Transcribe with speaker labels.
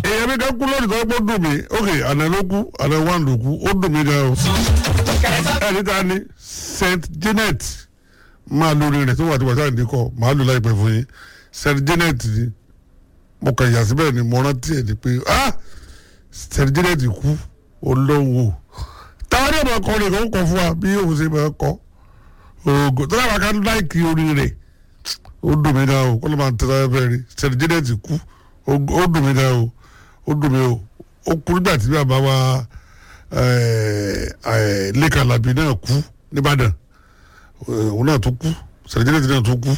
Speaker 1: èèyàn mi kan kú lónìí tó gbọ́ dùn mí ok àná ló kú àná wà ló kú ó dùn mí gan o ẹni tá a ní Saint Janet máa lórí rẹ̀ tó wà tí wàá sáà ní kọ́ máa lò láìpẹ́ fún yín Saint Janet ni mo kàn yà síbẹ̀ ni mo rántí ẹ̀ ni pé ah Saint Janet kú olóhùn o táwọn ẹ̀rọ ọkọ rẹ̀ kò kọ́ fún wa bí òun ṣe máa kọ́ oògùn tó dábàá ká láìkì orí rẹ̀ ó dùn mí náà o kó ló máa ń tẹ́lá ẹ̀fẹ́ rí Saint Janet kú ó dùn mí náà o ó dùn mí o ó kú nígbà tí bàbá wa lẹ́kàn làbí náà kú nìbàdàn òun náà tó kú Saint Janet náà tó kú